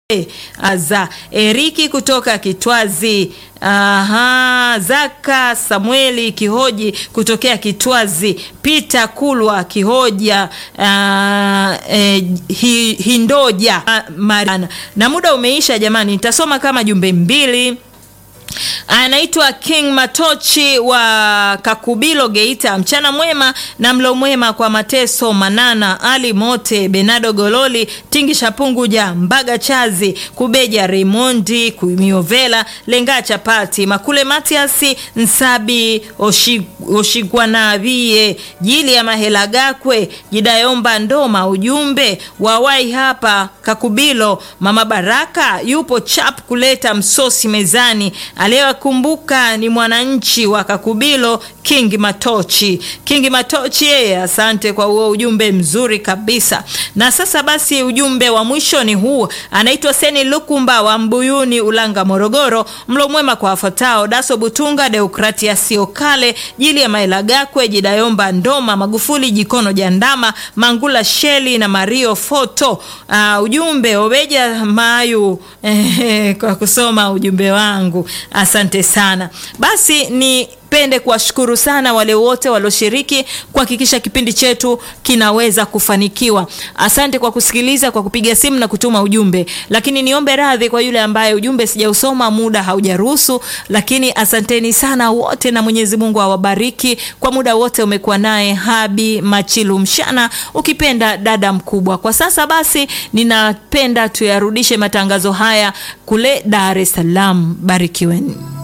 za Eriki kutoka Kitwazi. Aha, Zaka Samueli Kihoji kutokea Kitwazi, Peter Kulwa Kihoja, uh, eh, hi, Hindoja uh, Mariana. Na muda umeisha jamani, nitasoma kama jumbe mbili. Anaitwa King Matochi wa Kakubilo Geita. Mchana mwema na mlo mwema kwa Mateso Manana, Ali Mote, Benado Gololi, Tingi Shapunguja, Mbaga Chazi, Kubeja Raimondi, Kumiovela, Lenga Chapati, Makule Matiasi, Nsabi Oshigwanavie, Jili ya Mahela Gakwe, Jidayomba Ndoma. Ujumbe wawai hapa Kakubilo, Mama Baraka yupo chap kuleta msosi mezani aliyewakumbuka ni mwananchi wa Kakubilo King Matochi. King Matochi yeye, asante kwa huo ujumbe mzuri kabisa. Na sasa basi, ujumbe wa mwisho ni huu, anaitwa Seni Lukumba wa Mbuyuni, Ulanga, Morogoro. Mlo mwema kwa wafuatao: Daso Butunga, Deokratia Siokale, Jili ya Maela Gakwe, Jidayomba Ndoma, Magufuli Jikono Jandama, Mangula Sheli na Mario Foto. Uh, ujumbe Obeja Mayu eh, kwa kusoma ujumbe wangu Asante sana. Basi nipende kuwashukuru sana wale wote walioshiriki kuhakikisha kipindi chetu kinaweza kufanikiwa. Asante kwa kusikiliza, kwa kupiga simu na kutuma ujumbe, lakini niombe radhi kwa yule ambaye ujumbe sijausoma, muda haujaruhusu. Lakini asanteni sana wote, na Mwenyezi Mungu awabariki kwa muda wote. Umekuwa naye Habi Machilu Mshana, ukipenda dada mkubwa. Kwa sasa basi, ninapenda tuyarudishe matangazo haya kule Dar es Salaam. Barikiweni.